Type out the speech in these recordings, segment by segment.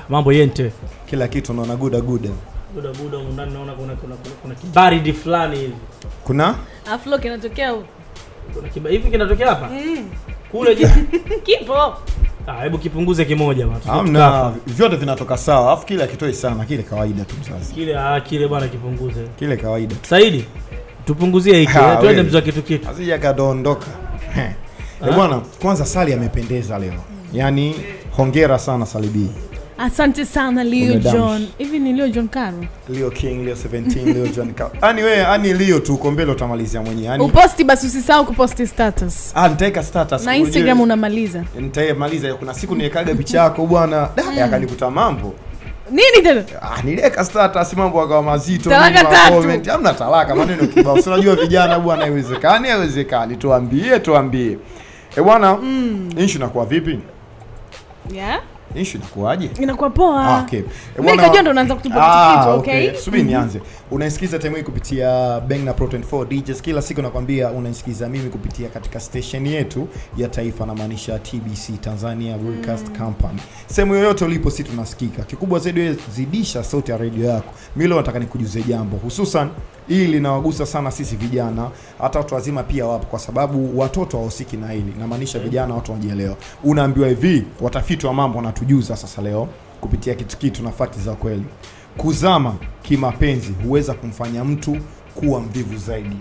mambo yente kila kitu unaona guda guda buda buda humu ndani naona kuna kuna kuna, kuna kibaridi fulani hivi kuna aflo kinatokea huko. kuna kiba hivi kinatokea hapa Mm. kule je kipo ah hebu kipunguze kimoja bwana tusije hamna tukafa. vyote vinatoka sawa alafu kile akitoi sana kile kawaida tu mzazi kile ah kile bwana kipunguze kile kawaida tu Saidi tupunguzie hiki Ha, eh, twende wewe. mzwa kitu kitu asija kadondoka Eh Ah. bwana kwanza sali amependeza leo yaani hongera sana salibii asante sana leo Umedamshi. john hivi ni leo john caro leo king leo 17 leo john Ka- yani wewe yani leo tu uko mbele utamalizia mwenyewe yani uposti basi usisahau kuposti status ah nitaweka status na ujue- instagram unamaliza nitaimaliza kuna siku niwekaga picha yako bwana da yakanikuta mambo nini tena ah niliweka status mambo akawa mazito Talaka nini, ma tatu. comment. hamna talaka maneno kibao si unajua vijana bwana haiwezekani haiwezekani tuambie tuambie eh bwana mm. issue inakuwa vipi yeah? issue inakuwaje inakuwa poa Ah, okay. Eh, Mimi bwana- nikajua ndo unaanza kutupa Ah, kitu kitu, okay? subiri nianze unaisikiza time hii kupitia bang na protein 4 DJs kila siku nakwambia unaisikiza mimi kupitia katika station yetu ya taifa namaanisha tbc tanzania broadcast company sehemu yoyote ulipo si tunasikika kikubwa zaidi wewe zidisha sauti ya redio yako mi leo nataka nikujuze jambo hususan hili linawagusa sana sisi vijana hata watu wazima pia wapo kwa sababu watoto hawahusiki na hili namaanisha vijana watu wanajielewa unaambiwa hivi watafiti wa mambo wanatujuza sasa leo kupitia kitu kitu na fakti za kweli kuzama kimapenzi huweza kumfanya mtu kuwa mvivu zaidi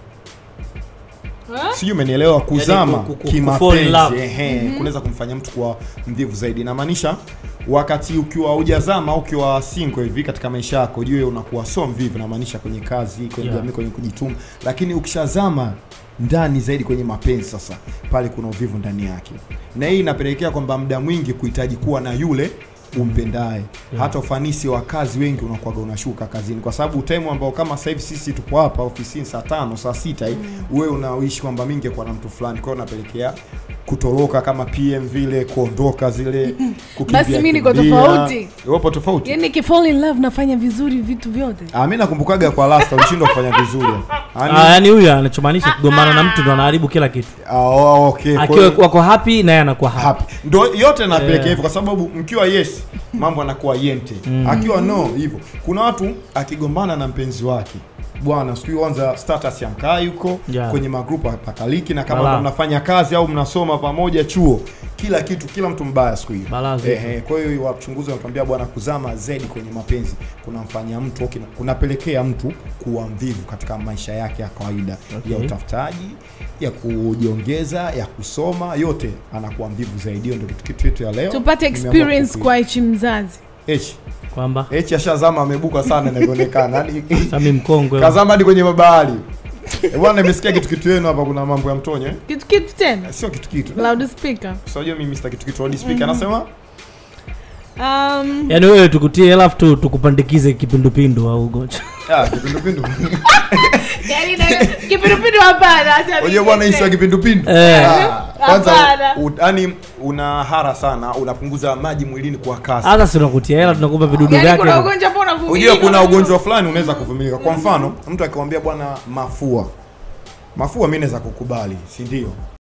Huh? sijui umenielewa kuzama ku- ku- ku- fall in love. kimapenzi ehe kunaweza kumfanya mtu kuwa mvivu zaidi inamaanisha wakati ukiwa hujazama au ukiwa single hivi katika maisha yako jue unakuwa so mvivu namaanisha kwenye kazi kwenye Yeah. jamii kwenye kujituma lakini ukishazama ndani zaidi kwenye mapenzi sasa pale kuna uvivu ndani yake na hii inapelekea kwamba muda mwingi kuhitaji kuwa na yule umpendaye hata ufanisi wa kazi wengi unakuwaga unashuka kazini kwa sababu time ambao kama sasa hivi sisi tupo hapa ofisini saa tano saa sita hii wewe unaishi kwamba mimi ningekuwa na mtu fulani kwa hiyo unapelekea kutoroka kama pm vile kuondoka zile kukimbia Basi mimi niko kimbia. tofauti. Upo tofauti yani nikifall in love nafanya vizuri vitu vyote Ah, mimi nakumbukaga kwa last ulishindwa kufanya vizuri Yaani- ah yani huyu anachomaanisha kugombana na mtu ndo anaharibu kila kitu Ah, oh, okay. Kwa akiwa hiyo- wako happy naye anakuwa happy happy ndo yote napelekea Yeah. hivyo kwa sababu mkiwa yes mambo anakuwa yente akiwa no hivyo kuna watu akigombana na mpenzi wake bwana siku hiyo kwanza status ya mkaa yuko Yeah. kwenye magrupu pakaliki na kama Balaa. ndo mnafanya kazi au mnasoma pamoja chuo kila kitu kila mtu mbaya siku hiyo Balaa zito. Ehe, kwa hiyo wachunguzi wanatuambia bwana kuzama zaidi kwenye mapenzi kunamfanya mtu okay, kunapelekea mtu kuwa mvivu katika maisha yake ya kawaida Okay. ya utafutaji ya kujiongeza ya kusoma yote anakuwa mvivu zaidi hiyo ndio kitu kitu yetu ya leo tupate Nimeamua experience kukui- kwa ichi mzazi H kwamba H ashazama amebuka sana inavyoonekana Yaani, sami mkongwe kazama hadi kwenye mabahari Eh, bwana nimesikia kitu kitu yenu hapa kuna mambo ya mtonyo eh? kitu kitu tena sio kitu kitu loudspeaker unajua mimi Mr. kitu kitu speaker anasema um, yaani wewe tukutie alafu tu tukupandikize kipindupindu au ugonjwa ah kipindupindu yani na- kipindupindu hapana acha unajua bwana hii sio niseme. kipindupindu Eh. Ah, kwanza Hapana. u- yaani una hara sana unapunguza maji mwilini kwa kasi hata si tunakutia hela tunakupa vidudu yani kuna vyake ugonjwa ambao unavumilika. unajua kuna ugonjwa fulani unaweza kuvumilika kwa mfano mtu akikwambia bwana mafua mafua mi naweza kukubali si ndio